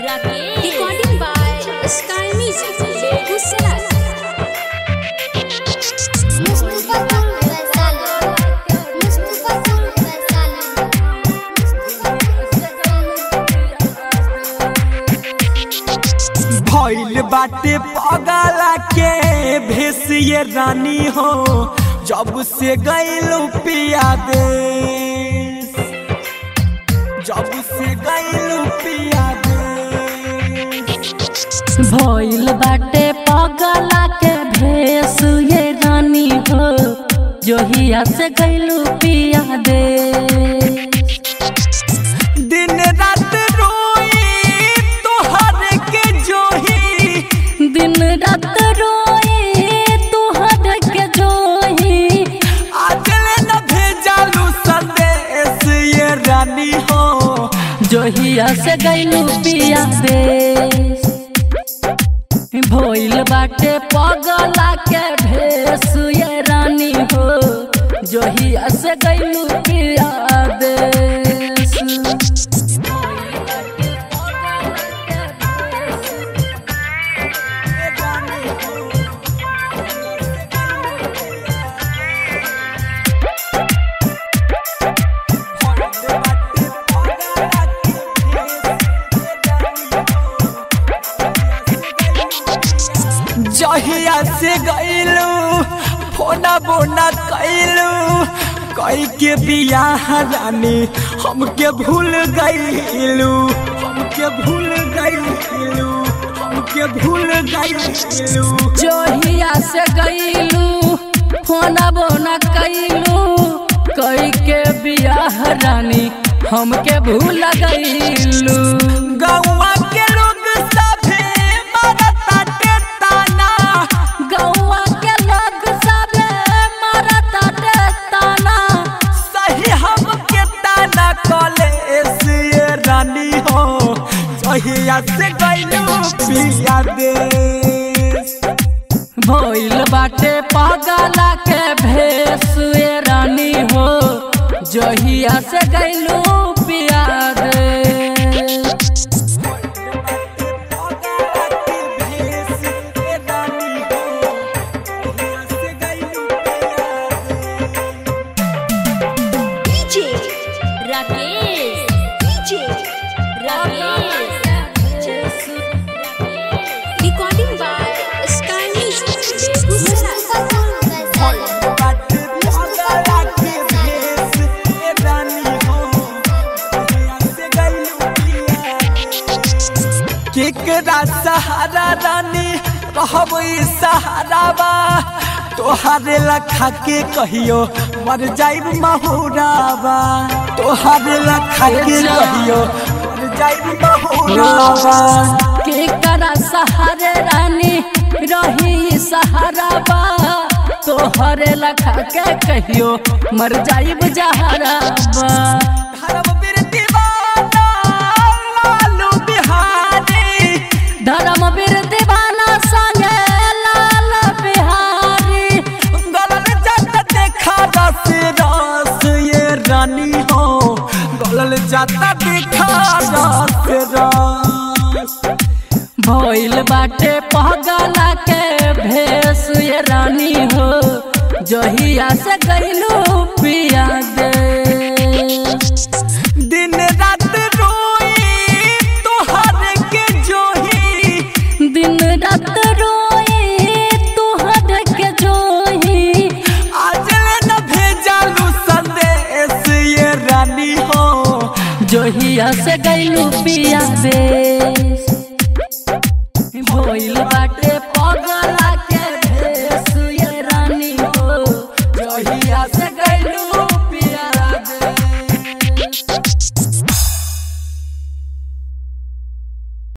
Recording by Sky Music, Begusaray. Mustafa Faisal Mustafa Faisal भइल बाटे पगला के भेसिए रानी हो जब से गइलू पिया दे जब से गइलू पिया दे भइल बाटे पगला के भेस ये रानी हो जोहिया से गइलू पिया दे दिन रात रोई तोहर के जोही दिन रात रोए तुहर के जोही आजले न भेजालू संदेश ये रानी हो जोहिया से गइलू पिया दे भइल बाटे पगला के भेस ये रानी हो जोहिया से गइलू पिया दे जहिया से गइलू फोना बोना कैलू कई के बियाह रानी हमके भूल गइलू हमके भूल गइलू हमके भूल गइलू जोहिया से गईलू फोना बोना कैलू कई के बियाह रानी हमके भूल गईलू गौवा के लोग सभे मारता ताना गौआ के लोग सबे मारता ते ताना सही हमके ताना कॉलेज ये रानी हो जहिया से गइलू पिया दे भइल बाटे पागला के भेस ए रानी हो जोहिया से गईलू पिया दे DJ Rakesh. DJ Rakesh. Recording by Sky Music, Begusaray. Mustafa Faisal केकरा सहारा रानी रहब ई सहारावा तोहारे लखा के कहियो मर जाइब महुरावा तोहारे लखा के कहियो मर जाइब महुरावा के करा सहारे रानी रही सहाराबा तोहरे लखा के कहियो मर जाइब जहराबा धर्म वीर दीवाना लालू बिहारी धर्म वीर दीवाना संगे लाल बिहारी गलल जात देखा रस रस ये रानी हो गलल जाता देखा रस रस भइल बाटे पगला के भेस ये रानी हो जहिया से गइलू पिया दे दिन रात रोई तोहर के जोही दिन रात रोए तुहर के जोही आजले न भेजालू संदेश ये रानी हो जोहिया से गइलू पिया दे